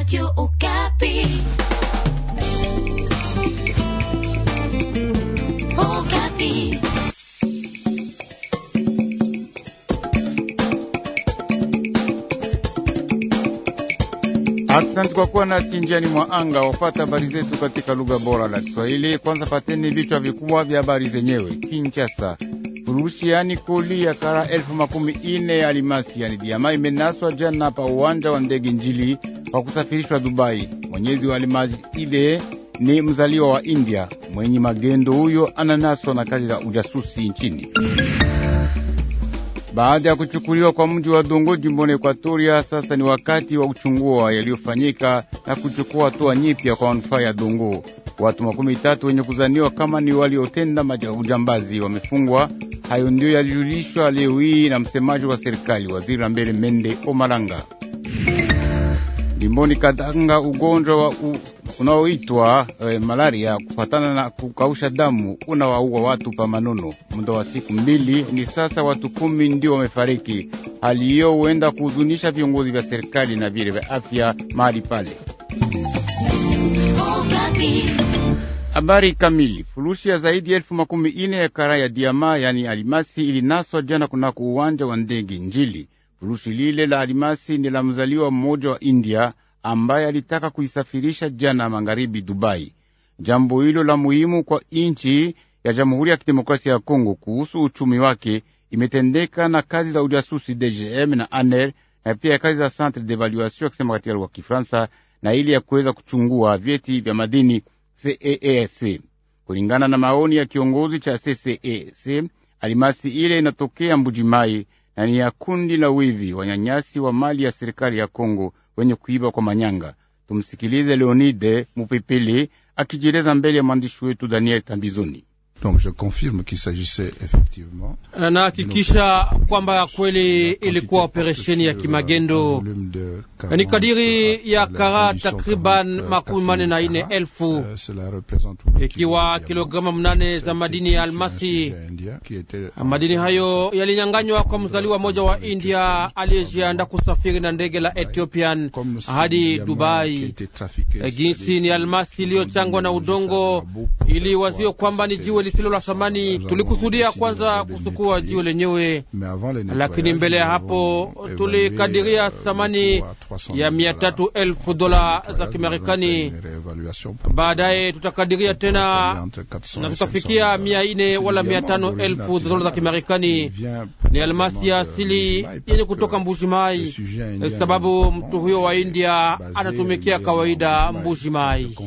Radio Okapi. Okapi. Asante kwa kuwa nasi njiani mwa anga wafata habari zetu katika lugha bora la Kiswahili. Kwanza pateni vichwa vikubwa vya habari zenyewe. Kinshasa, furushi yani koli ya kara elfu makumi ine ya alimasi yani diama imenaswa jana pa uwanja wa ndege Njili kwa kusafirishwa Dubai. Mwenyezi wa alimasi ile ni mzaliwa wa India. Mwenye magendo huyo ananaswa na kazi za ujasusi nchini baada ya kuchukuliwa kwa mji wa Dongo jimboni Ekwatoria, sasa ni wakati wa kuchungua yaliyofanyika na kuchukua hatua nyipya kwa manufaa ya Dongo. Watu makumi tatu wenye kuzaniwa kama ni waliotenda ujambazi wamefungwa. Hayo ndiyo yalijulishwa leo hii na msemaji wa serikali, waziri wa mbele Mende Omalanga. Jimboni Katanga, ugonjwa wa u unaoitwa eh, malaria kufatana na kukausha damu unawaua watu pa Manono. Muda wa siku mbili ni sasa, watu kumi ndio wamefariki. Hali hiyo huenda kuhuzunisha viongozi vya serikali na vile vya afya mahali pale. Okapi. Habari kamili. Furushi ya zaidi ya elfu makumi ine ya kara ya diama yani alimasi ilinaswa jana kunako uwanja wa ndege Njili. Furushi lile la alimasi ni la mzaliwa mmoja wa India ambaye alitaka kuisafirisha jana magharibi Dubai. Jambo hilo la muhimu kwa nchi ya Jamhuri ya Kidemokrasia ya Kongo kuhusu uchumi wake imetendeka na kazi za ujasusi DGM na ANER na pia kazi za Centre d'Evaluation akisema katika lugha ya Kifaransa na ili ya kuweza kuchungua vyeti vya madini CEEC. Kulingana na maoni ya kiongozi cha CCEC, alimasi ile inatokea Mbujimai na ni ya kundi la wivi wanyanyasi wa mali ya serikali ya Kongo wenye kuiba kwa manyanga. Tumsikilize Leonide Mupepele akijieleza mbele ya mwandishi wetu Daniel Tambizoni. Donc je confirme qu'il s'agissait effectivement Nahakikisha kwamba kweli ilikuwa operesheni ya kimagendo ni kadiri ya kara takriban makumi manne na ine elfu ikiwa kilograma mnane za madini ya almasi. Madini hayo yalinyanganywa kwa mzaliwa mmoja wa India aliyejianda kusafiri na ndege la Ethiopian hadi Dubai. Jinsi ni almasi iliyochangwa na udongo, ili wazio kwamba ni jiwe lisilo la thamani. Tulikusudia kwanza kusukua jiwe lenyewe, lakini mbele ya hapo tulikadiria thamani ya mia tatu elfu dola za Kimarekani. Baadaye tutakadiria tena na tutafikia mia ine wala mia tano elfu dola za Kimarekani. Ni almasi ya asili yenye kutoka Mbujimai, sababu mtu huyo wa India anatumikia kawaida Mbujimai.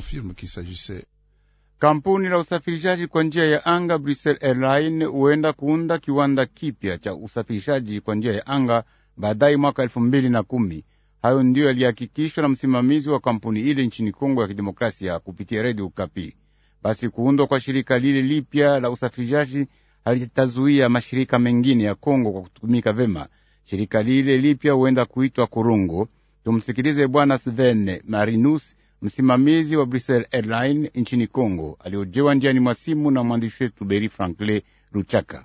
Kampuni la usafirishaji kwa njia ya anga Brussels Airline huenda kuunda kiwanda kipya cha usafirishaji kwa njia ya anga baadaye mwaka elfu mbili na kumi. Hayo ndiyo yalihakikishwa na msimamizi wa kampuni ile nchini Kongo ya Kidemokrasia kupitia redio Ukapi. Basi kuundwa kwa shirika lile lipya la usafirishaji halitazuia mashirika mengine ya Kongo kwa kutumika vema. Shirika lile lipya huenda kuitwa Kurungo. Tumsikilize Bwana Sven Marinus msimamizi wa Brussels Airline nchini Kongo aliojewa njiani mwa simu na mwandishi wetu Beri Frankle Luchaka.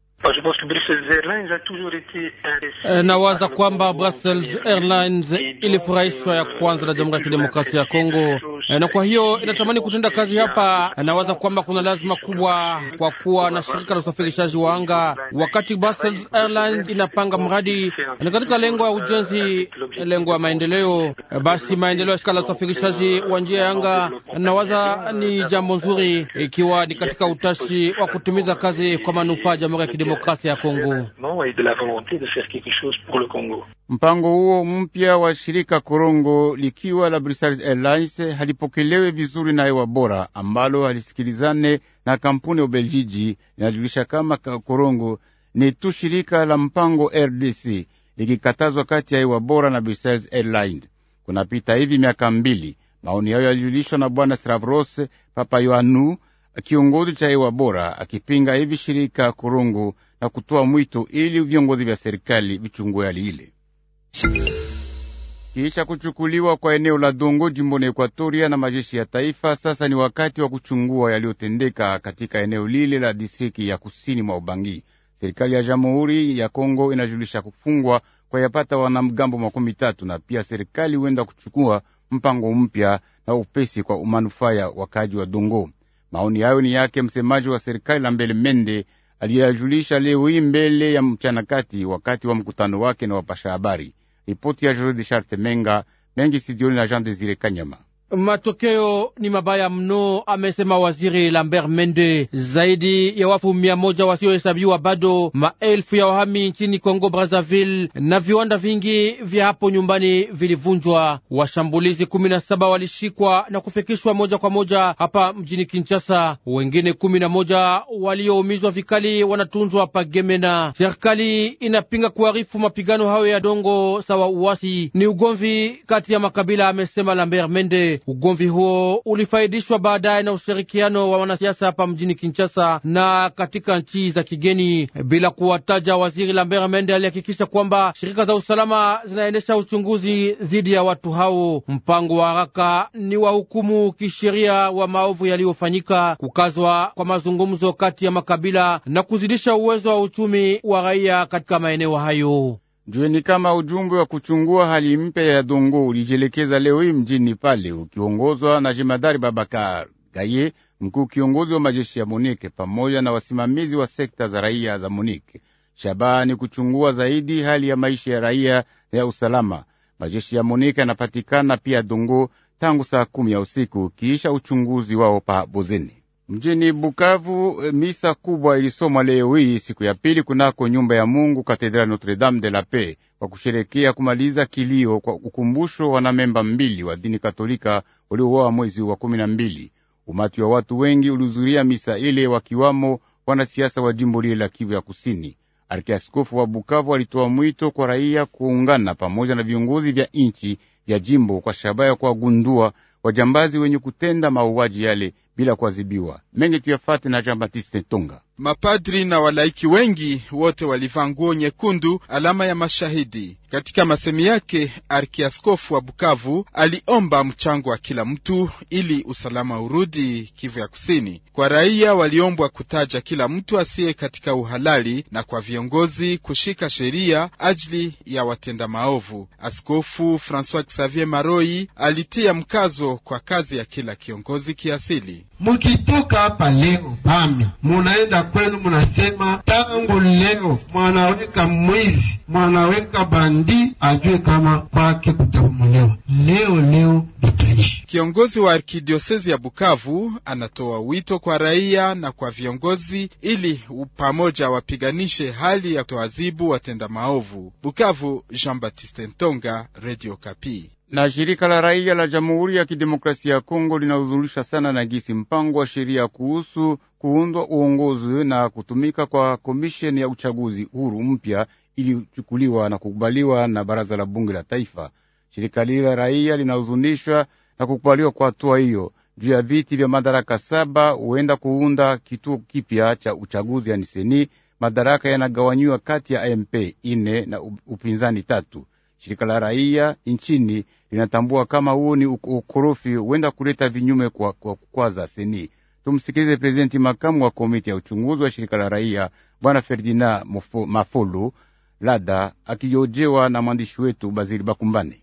Nawaza kwamba Brussels Airlines ilifurahishwa ya kwanza na Jamhuri ya Kidemokrasia ya Kongo, na kwa hiyo inatamani kutenda kazi hapa. Nawaza kwamba kuna lazima kubwa kwa kuwa na shirika la usafirishaji wa anga, wakati Brussels Airlines inapanga mradi ni katika lengo ya ujenzi, lengo ya maendeleo. Basi maendeleo ya shirika la usafirishaji wa njia ya anga, nawaza ni jambo nzuri, ikiwa ni katika utashi wa kutimiza kazi kwa manufaa ya Jamhuri ya Kidemokrasia ya Kongo. Mpango huo mpya wa shirika Korongo likiwa la Brussels Airlines halipokelewe vizuri na hewa bora ambalo halisikilizane na kampuni ya Ubeljiji. Inajulisha kama Korongo ni tu shirika la mpango RDC likikatazwa kati ya hewa bora na Brussels Airlines. Kunapita hivi miaka mbili. Maoni hayo yalijulishwa na bwana Stavros Papayoanu, kiongozi cha hewa bora, akipinga hivi shirika Korongo na kutoa mwito ili viongozi vya serikali vichungue hali ile. Kisha kuchukuliwa kwa eneo la Dongo jimboni Ekwatoria na majeshi ya taifa, sasa ni wakati wa kuchungua yaliyotendeka katika eneo lile la distriki ya kusini mwa Ubangi. Serikali ya Jamhuri ya Kongo inajulisha kufungwa kwa yapata wanamgambo makumi tatu na pia serikali huenda kuchukua mpango mpya na upesi kwa manufaa ya wakaji wa Dongo. Maoni hayo ni yake msemaji wa serikali la mbele Mende aliyajulisha leo hii mbele ya mchana kati, wakati wa mkutano wake na wapasha habari. Ripoti ya Jordi Charte Menga mengi sidioni na Jean Desire Kanyama. Matokeo ni mabaya mno, amesema waziri Lambert Mende. Zaidi ya wafu mia moja wasiohesabiwa bado, maelfu ya wahami nchini Kongo Brazzaville, na viwanda vingi vya hapo nyumbani vilivunjwa. Washambulizi kumi na saba walishikwa na kufikishwa moja kwa moja hapa mjini Kinshasa. Wengine kumi na moja walioumizwa vikali wanatunzwa hapa Gemena. Serikali inapinga kuharifu mapigano hayo ya dongo sawa uwasi, ni ugomvi kati ya makabila, amesema Lambert Mende. Ugomvi huo ulifaidishwa baadaye na ushirikiano wa wanasiasa hapa mjini Kinshasa na katika nchi za kigeni. Bila kuwataja, waziri Lambert Mende alihakikisha kwamba shirika za usalama zinaendesha uchunguzi dhidi ya watu hao. Mpango wa haraka ni wa hukumu kisheria wa maovu yaliyofanyika, kukazwa kwa mazungumzo kati ya makabila na kuzidisha uwezo wa uchumi wa raia katika maeneo hayo. Jueni kama ujumbe wa kuchungua hali mpya ya Dongo ulijielekeza leo hii mjini pale ukiongozwa na jemadari Babakar Gaye, mkuu kiongozi wa majeshi ya Monike pamoja na wasimamizi wa sekta za raia za Monike. Shabaha ni kuchungua zaidi hali ya maisha ya raia ya usalama. Majeshi ya Monike yanapatikana pia Dongo tangu saa kumi ya usiku kiisha uchunguzi wao pa Bozeni. Mjini Bukavu, misa kubwa ilisomwa leo hii siku ya pili kunako nyumba ya Mungu Katedrali Notre Dame de la Paix kwa kusherekea kumaliza kilio kwa ukumbusho wanamemba mbili wa dini Katolika waliouawa mwezi wa kumi na mbili. Umati wa watu wengi ulihudhuria misa ile, wakiwamo wanasiasa wa jimbo lile la Kivu ya Kusini. Arkiaskofu wa Bukavu alitoa mwito kwa raia kuungana pamoja na viongozi vya nchi vya jimbo kwa shabaha ya kuwagundua wajambazi wenye kutenda mauaji yale bila kuadhibiwa. Mengi tuyafate na Jean Baptiste Tonga. Mapadri na walaiki wengi wote walivaa nguo nyekundu, alama ya mashahidi. Katika masemi yake, arkiaskofu wa Bukavu aliomba mchango wa kila mtu ili usalama urudi Kivu ya Kusini. Kwa raia waliombwa kutaja kila mtu asiye katika uhalali, na kwa viongozi kushika sheria ajili ya watenda maovu. Askofu Francois Xavier Maroi alitia mkazo kwa kazi ya kila kiongozi kiasili. Mukitoka hapa leo pame munaenda kwenu, munasema tangu leo mwanaweka mwizi, mwanaweka bandi, ajue kama kwake kutabomolewa. Leo leo bitaishi. Kiongozi wa arkidiosezi ya Bukavu anatoa wito kwa raia na kwa viongozi ili pamoja wapiganishe hali ya kutoadhibu watenda maovu. Bukavu, Jean Baptiste Ntonga, Radio Kapi. Na shirika la raia la Jamhuri ya Kidemokrasia ya Kongo linahuzunisha sana na gisi mpango wa sheria kuhusu kuundwa uongozi na kutumika kwa komisheni ya uchaguzi huru mpya ilichukuliwa na kukubaliwa na baraza la bunge la taifa. Shirika lile la raia linahuzunishwa na kukubaliwa kwa hatua hiyo juu ya viti vya madaraka saba huenda kuunda kituo kipya cha uchaguzi yani seni. Madaraka yanagawanyiwa kati ya AMP ine na upinzani tatu. Shirika la raia nchini linatambua kama huo ni ukorofi huenda kuleta vinyume kwa kukwaza seni. Tumsikilize prezidenti makamu wa komiti ya uchunguzi wa shirika la raia bwana Ferdinand Mafolo Lada akijojewa na mwandishi wetu Bazili Bakumbane.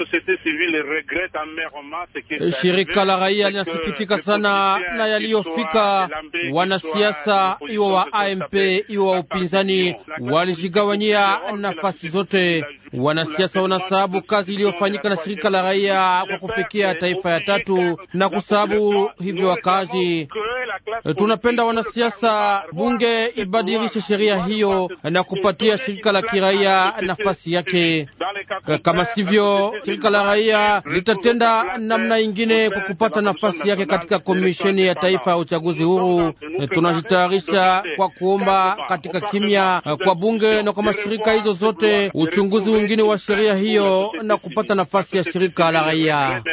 Shirika la raia linasikitika sana na yaliyofika. Wanasiasa iwo wa AMP iwo wa upinzani walijigawanyia nafasi zote. Wanasiasa wanasababu kazi iliyofanyika na shirika la raia kwa kufikia taifa ya tatu na kusababu hivyo wakazi. Tunapenda wanasiasa bunge ibadilishe sheria hiyo na kupatia shirika la kiraia nafasi yake. Kama sivyo, shirika la raia litatenda namna ingine kwa kupata nafasi yake katika komisheni ya taifa ya uchaguzi huru. Tunajitayarisha kwa kuomba katika kimya kwa bunge na kwa mashirika hizo zote uchunguzi wengine wa sheria hiyo na kupata nafasi ya shirika la raia.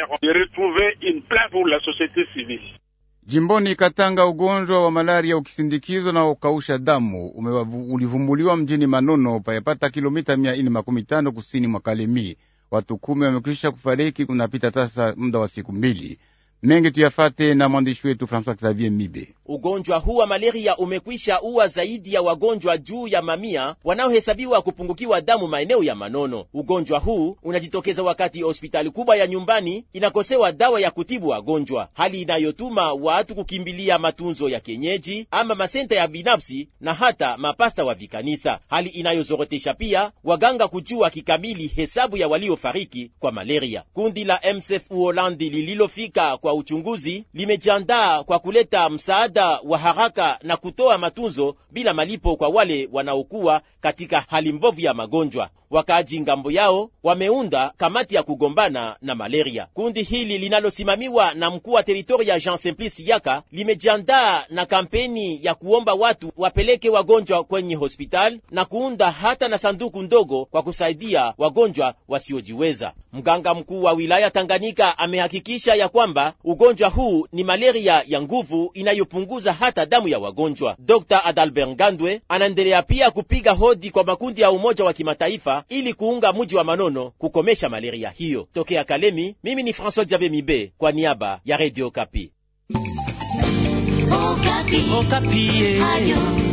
Jimboni Katanga, ugonjwa wa malaria ukisindikizwa na ukausha damu ulivumbuliwa mjini Manono, payapata kilomita mia ine makumi tano kusini mwa Kalemi. Watu kumi wamekwisha kufariki, kunapita sasa muda wa siku mbili. Mengi tuyafate na mwandishi wetu Francois Xavier Mibe. Ugonjwa huu wa malaria umekwisha uwa zaidi ya wagonjwa juu ya mamia wanaohesabiwa kupungukiwa damu maeneo ya Manono. Ugonjwa huu unajitokeza wakati hospitali kubwa ya nyumbani inakosewa dawa ya kutibu wagonjwa, hali inayotuma watu kukimbilia matunzo ya kienyeji ama masenta ya binafsi na hata mapasta wa vikanisa, hali inayozorotesha pia waganga kujua kikamili hesabu ya waliofariki kwa malaria. Kundi la MSF Uholandi lililofika kwa uchunguzi limejiandaa kwa kuleta msaada wa haraka na kutoa matunzo bila malipo kwa wale wanaokuwa katika hali mbovu ya magonjwa. Wakaaji ngambo yao wameunda kamati ya kugombana na malaria. Kundi hili linalosimamiwa na mkuu wa teritoria Jean Simplice Yaka limejiandaa na kampeni ya kuomba watu wapeleke wagonjwa kwenye hospitali na kuunda hata na sanduku ndogo kwa kusaidia wagonjwa wasiojiweza. Mganga mkuu wa wilaya Tanganyika amehakikisha ya kwamba ugonjwa huu ni malaria ya nguvu inayopunguza hata damu ya wagonjwa. Dr. Adalbert Ngandwe anaendelea pia kupiga hodi kwa makundi ya Umoja wa Kimataifa ili kuunga mji wa Manono kukomesha malaria hiyo. Tokea Kalemi, mimi ni François Jabe Mibe kwa niaba ya Radio Kapi. Okapi. Okapi. Radio